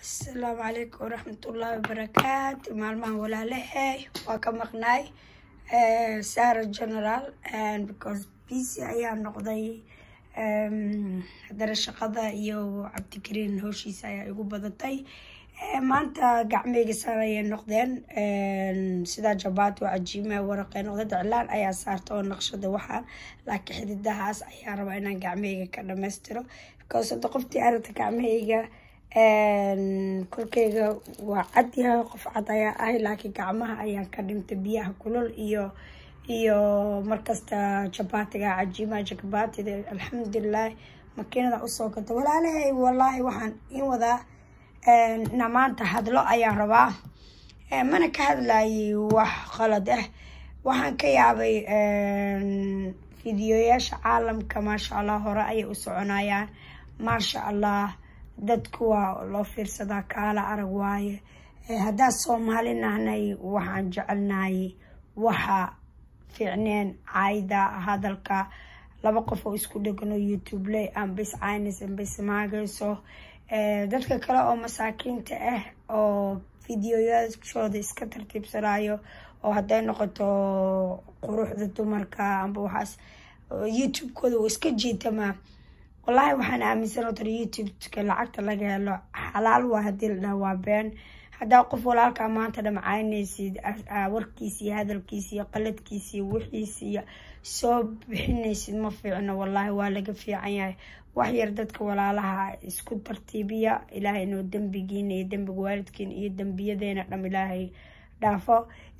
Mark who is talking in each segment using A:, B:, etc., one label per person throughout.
A: asalaamu calaykum waraxmatullaahi wabarakaatu maalmahan walaalahay waa ka maqnaay sara general because busy ayaa noqday haddana shaqada iyo cabdikariin howshiisa ayaa igu badatay maanta gacmeyga saan ayay noqdeen sidaa jabaati oo cajiima waraqee noqda daclaan ayaa saarta oo naqshada waxaa laakiin xididahaas ayaa rabaa inaan gacmeyga ka dhamaystiro because hadda qoftii aragta gacmeyga korkeyga waa cad yahay qof cad ayaa ahay laakiin gacmaha ayaan ka dhintay biyaha kulol iyo iyo markasta jabaatiga cajiimaha jakabaatida alxamdulilah makiinada usoo gata walaalahay walaahi waxaan in wadaa na maanta hadlo ayaan rabaa mana ka hadlayay wax qalad ah waxaan ka yaabay fideoyaasha caalamka maasha allah hore ayay u soconayaan maasha allah dadku waa loo fiirsadaa kaala arag waaye haddaa soomaali nahnay waxaan jecelnahay waxa fiicneen cayda hadalka laba qof oo isku dhegano youtube le ambis caynis ambis maagayso dadka kale oo masaakiinta ah oo fideoyaashooda iska tartiibsanayo oo hadday noqoto quruxda dumarka amba waxaas youtube-kooda uu iska jiitamaa wallaahi waxaan aaminsan tar youtube-ka lacagta laga helo xalaal waa hadii la dhaha waa been haddaa qof walaalkaa maanta dhamcaynaysid warkiisa iyo hadalkiisa iyo qaladkiisa iyo wixiisa iyo soo bixinaysid ma fiicno wallaahi waa laga fiican yahay wax yar dadka walaalaha isku tartiibiya ilaahay inuu dembigiina iyo dembiga waalidkiina iyo dembiyadeena dham ilaahay dhaafo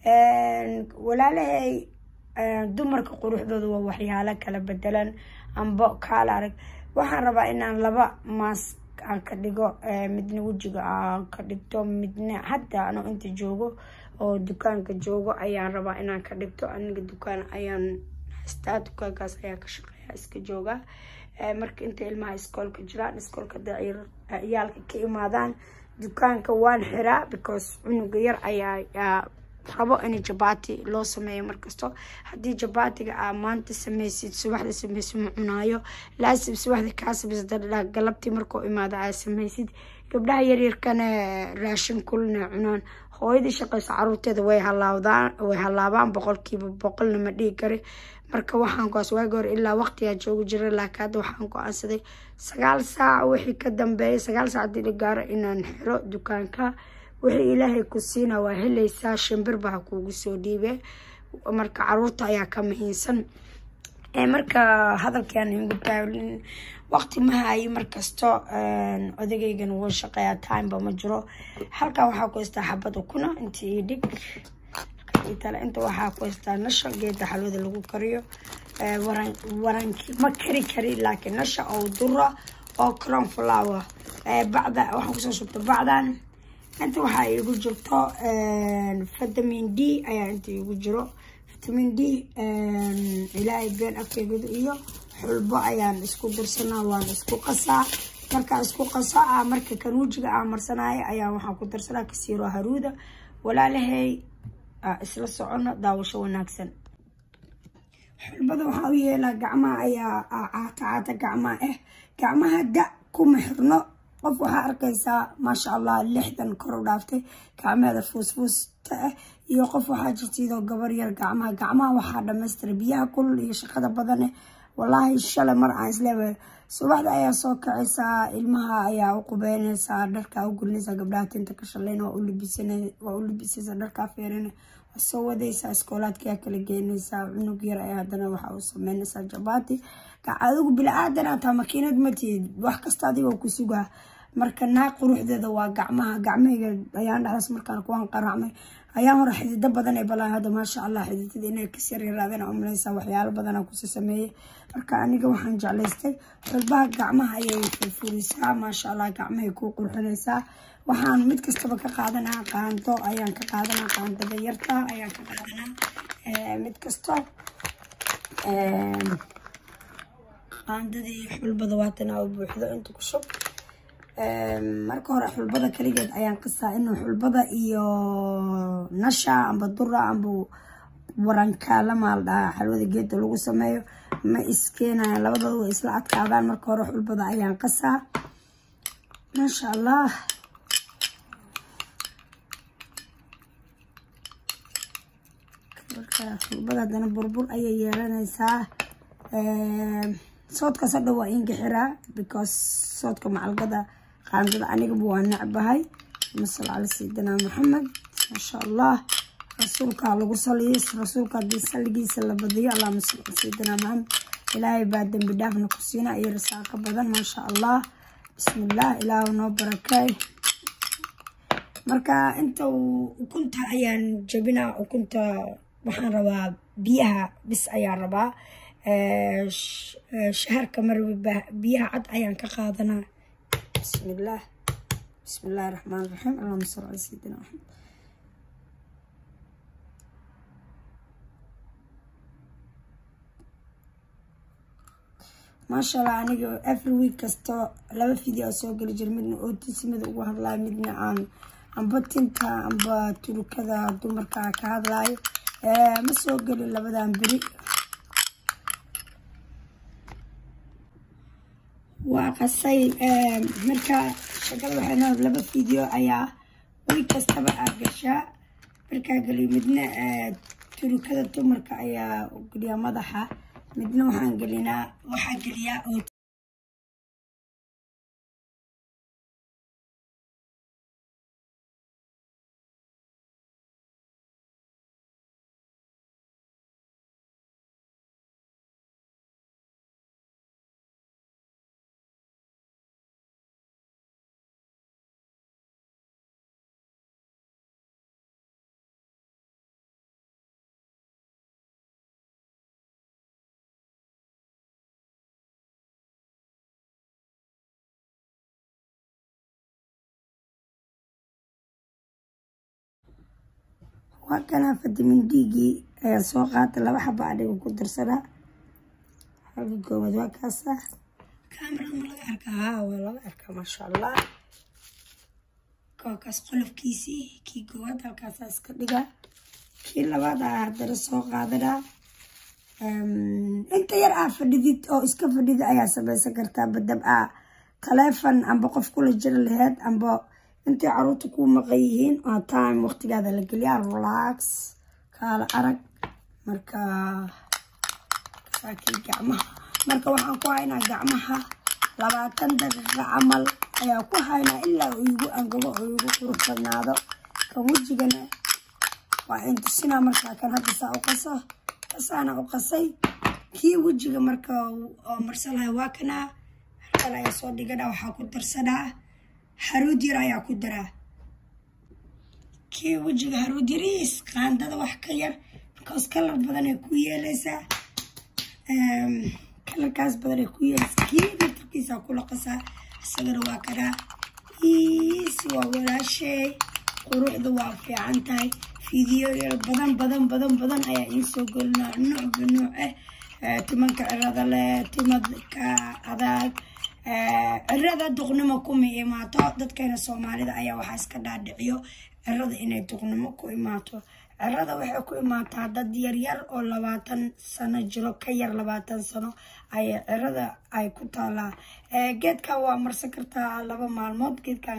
A: walaalahay dumarka quruxdooda waa waxyaalo kala bedelan ambo kaala arag waxaan rabaa inaan laba maas aan ka dhigo midna wejiga aan ka dhigto midna hadda ano inta joogo oo dukaanka joogo ayaan rabaa inaan ka dhigto aniga dukaan ayaan haystaa dukaankaas ayaa ka shaqeeya iska jooga marka inta ilmaha iskoolka jiraan iskoolka ciyaalka ka imaadaan dukaanka waan xiraa because cunuga yar ayaa rabo in jabaati loo sameeyo markasto haddii jabaatiga aa maanta sameysid subaxda sameysid ma cunaayo laasib subaxda kaa sameysid galabtii markuu imaado aa sameysid gabdhaha yaryarkana raashin kulna cunaan hooyadii shaqeyso caruurteeda way halaawdaan way halaabaan boqolkiiba boqolna ma dhihi kari marka waxaan goas waagi hore ilaa waqtigaa joogi jiray laakiin hadda waxaan go-aansaday sagaal saac wixii ka dambeeyay sagaal saac hadii la gaaro inaan xiro dukaanka wixii ilaahay ku siina waa helaysaa shimbir baa kuugu soo dhiibe marka caruurta ayaa ka muhiimsan marka hadalkiaan igu taawlin waqti ma hayo markasto odagaygan wuu shaqeeyaa timeba ma jiro halkan waxaa ku haystaa xabad ukuna inta ii dhig tale inta waxaa ku haystaa nasha geeda xalwada lagu kariyo waran waranki ma kari kari laakiin nasha oo dura oo cron flower bacda waxaan kusoo shubta bacdan inta waxaa iigu jirto vitamin d ayaa inta iigu jiro vitamin d ilaahay been afkeegada iyo xulbo ayaan isku darsanaa waan isku qasaa markaa isku qasaa marka kan wejiga aan marsanaayo ayaa waxaan ku darsanaa kasiiro haruuda walaalahay isla socono daawasho wanaagsan xulbada waxaa u yeelaa gacmaha ayaa caata caata gacmaha ah gacmaha da kuma xirno qof waxaa arkaysaa maasha allah lixdan kor u dhaaftay gacmeeda fuusfuusta ah iyo qof waxaa jirta iyadoo gabar yar gacmaha gacmaha waxaa dhamaystira biyaha kulul iyo shaqada badane wallaahi shalay mar aan isleewahay subaxda ayaa soo kacaysaa ilmaha ayaa u qubeynaysaa dharkaa u gulinaysaa gabdhaha tinta ka shalayn waa u libisaysaa dharkaa feerina waa soo wadaysaa iskoolaadkaa kala geynaysaa cunug yar ayaa haddana waxaa u sameynaysaa jabaati adigu bila-aadan ataa makiinad matihid wax kasta adigoo ku sugaa marka naag quruxdeeda waa gacmaha gacmahayga ayaan dhexdaas markaan kuwaan qaraacmay ayaan hore xidido badan ee balaa hadda maasha allah xididada inay kas yaryaraadeen umalaysaa waxyaalo badanaa kusoo sameeyey marka aniga waxaan jeclaystay xulbaha gacmaha ayay furfurisaa maasha allah gacmahay kuu qurxinaysaa waxaan mid kastaba ka qaadanaa qaando ayaan ka qaadanaa qaandada yarta ayaan ka qaadanaa mid kasto qaandadii xulbada waatana u buuxdo inta ku shub marka hore xulbada kaligeed ayaan qasaa inuu xulbada iyo nasha amba dura amba warankaala maal dhahaa xalwada geeda lagu sameeyo ma iskeenayan labadooda way isla adkaadaan marka hore xulbada ayaan qasaa maasha allah marka xulbada haddana burbur ayay yeelanaysaa soodkaas hadha waa inga xiraa because soodka macalgada qaandada anigaba waa necbahay masal cala sayidina maxamed maasha allah rasuulkaa lagu saliyo rasuulka haddii saligiisa la badiyo allahuma sal cala sayidina maxamed ilaahay baa dembi dhaafna ku siina iyo rasaaqo badan maasha allah bismillaah ilaahu noo barakeey marka inta ukunta ayaan jabinaa ukunta waxaan rabaa biyaha bis ayaan rabaa shaharka marba biyaha cad ayaan ka qaadanaa bismillaah bismillahi raxmaan raxiim allahuma sal cala sayidina maxamed maasha allah aniga every week kasto laba video soo geli jira midna ootisimada ugu hadlaayo midna aan amba tinta amba turukada dumarka ka hadlaayo ma soo gelin labadan beri waa qasay marka shakada waxay noo laba video ayaa week kastaba aa gashaa markaa geliyo midna turukada dumarka ayaa geliyaa madaxa midna waxaan gelinaa waxaa geliyaa oo waa kanaa fitamin d-gii ayaa soo qaatay laba xaba adhiga ku darsanaa halka koowaad waa kaasa kamarada ma laga arkaa haa waa laga arkaa maasha allah kookaas qolofkiisii kii koowaad halkaasaa iska dhigaa kii labaad aa haddana soo qaadanaa inta yar aa fadhidid oo iska fadhida ayaa samaysan kartaa badab aa taleefon amba qof kula jira laheyd amba intay caruurta kuu maqan yihiin oo time waqtigaada la geliyaa relax kaala arag marka saakii gacmaha marka waxaan ku haynaa gacmaha labaatan daqiiqo camal ayaa ku haynaa ilaa uu igu angago oo igu qurux badnaado kan wejigana waa intusinaa markaa kan hadda saa u qaso kasaana u qasay kii wejiga marka oo marsalahay waa kanaa halkan ayaa soo dhigana waxaa ku darsanaa haruud yar ayaa ku daraa kii wejiga haruud yariis qaandada wax ka yar bikoos kalar badan ay ku yeeleysaa kalarkaas badan ay ku yeeleysaa kii naftarkiisaa kula qasaa isagana waa kanaa iis waa walaashay quruxda waa fiican tahay fideoyal badan badan badan badan ayaa iisoo gelinaa nuucba nuuc ah timanka cirada leh timadka adag cirada duqnimo kuma imaato dadkeena soomaalida ayaa waxaa iska dhaadhiciyo cirada inay duqnimo ku imaato cirada waxay ku imaataa dad yaryar oo labaatan sano jiro ka yar labaatan sano ayay cirada ay ku taalaa geedkan waa marsan kartaa laba maalmood geedkan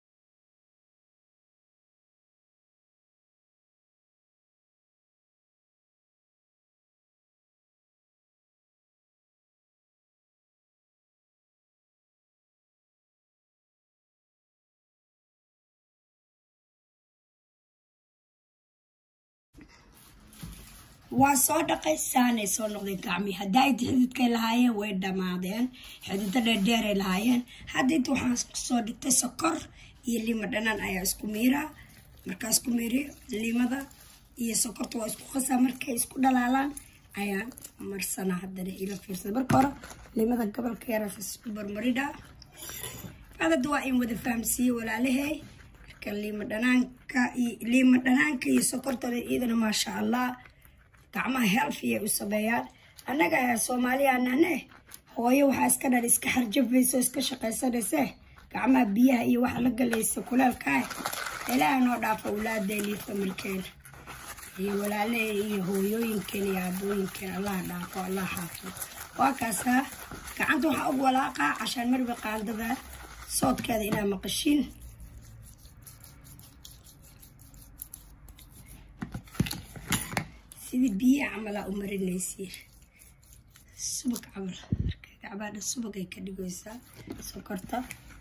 A: waa soo dhaqay saanay soo noqdeen gacmii hadda inta xididkay lahaayeen way dhammaadeen xidido dheerdheeray lahaayeen hadda inta waxaan kusoo dhigtay sokor iyo lima dhanaan ayaa isku miiraa markaa isku miiriyo limada iyo sokorta waa isku qasaa markay isku dhalaalaan ayaan marsanaa haddana ila fiirsada marka hore limada gobolka yaraas isku barmaridhaa adada waa in wada fahamsiiye walaalahey marka lima dhanaanka lima dhanaanka iyo sokortooda iyadana maasha allah gacmaha healthy u sameeyaan annaga soomaaliyaanane hooyo waxaa iska dhan iska xarjafaysa oo iska shaqaysanayse gacmaha biyaha iyo waxa la galaysa kuleelkaa ilaaha noo dhaafa awlaadeena iyo familkeena iyo walaalaheena iyo hooyooyinkeena iyo aabooyinkeena allah dhaafo allah xaafo waa kaasaa gacanta waxaa ugu walaaqaa cashaan marba qaandada soodkeeda inaa maqashiin sidii biyaha camalaa u marinaysiin subag camal marka gacbaadha subag ay ka dhigaysaa sokorta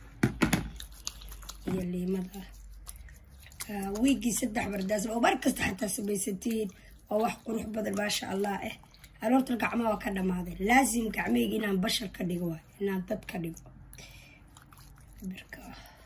A: iyo liimada marka wiigii saddex bardaas oo mar kasta xataa samaysatiin oo wax qurux badan maasha allah eh aloorta gacmaha waa ka dhamaaday laasim gacmeyga inaan bashar ka dhigo waay inaan dad ka dhigo birka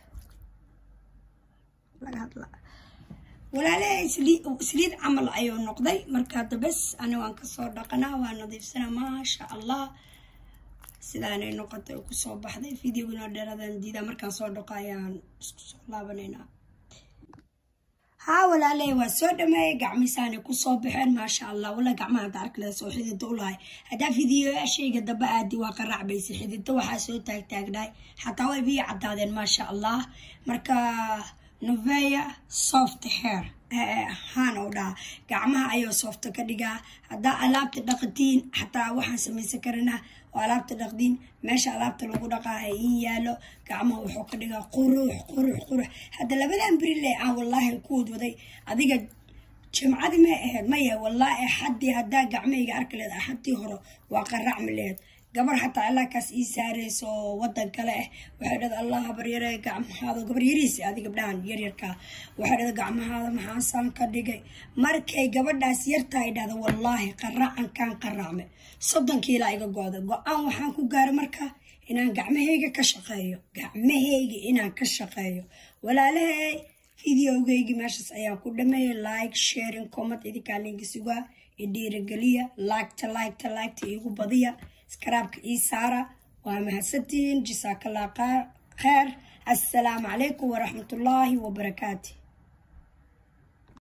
A: laga hadlaa walaalaha isliid camal ayuu noqday marka hadda bes ani waan kasoo dhaqanaa waa nadiifsanaa maasha allah sidaanay noqotay oo kusoo baxday videoginoo dheeradan diidaa markaan soo dhaqo ayaan isku soo laabanaynaa haa walaaley waa soo dhameeyay gacmisaanay kusoo baxeen maasha allah wala gacmaha hadda arkaleeda soo xididda u lahay haddaa fidiyoyaashayga damba aadi waa qaracbaysa xididda waxaa soo taagtaagnaay xataa way biyo caddaadeen maasha allah marka novea soft hair haan oo dhaha gacmaha ayuu soofta ka dhigaa haddaa alaabta dhaqatiin xataa waxaan samaysan karanaa oo alaabta dhaqdiin meesha alaabta lagu dhaqaa ha iin yaalo gacmaha wuxuu ka dhigaa qurux qurux qurux hadda labadan berile aan wallaahi ku wadwaday adiga jimcadii may ahayd maya wallaahi axaddii haddaa gacmahayga arki leed axaddii hore waa qaracmi lehed gabar xataa allaakaas ii saarayso oo wadan kale ah waxay dhada allah habaryare gacmahaada gabar yariisi adi gabdhahan yaryarkaa waxay dhada gacmahaada maxaasaan ka dhigay markay gabadhaas yartahay dhahda wallaahi qaracankaan qaracme soddon kiilaa iga go-da go-aan waxaan ku gaaray marka inaan gacmahayga ka shaqeeyo gacmahayga inaan ka shaqeeyo walaalahay videogeygi meeshaas ayaa ku dhameeyay like sharing comment idinkaa linki sugaa idhiirageliya liketa liketa liketa iigu badiya iskaraabka ii saara waa mahadsantihiin jasaakallah kheer assalaamu calaykum waraxmatullaahi wabarakaatu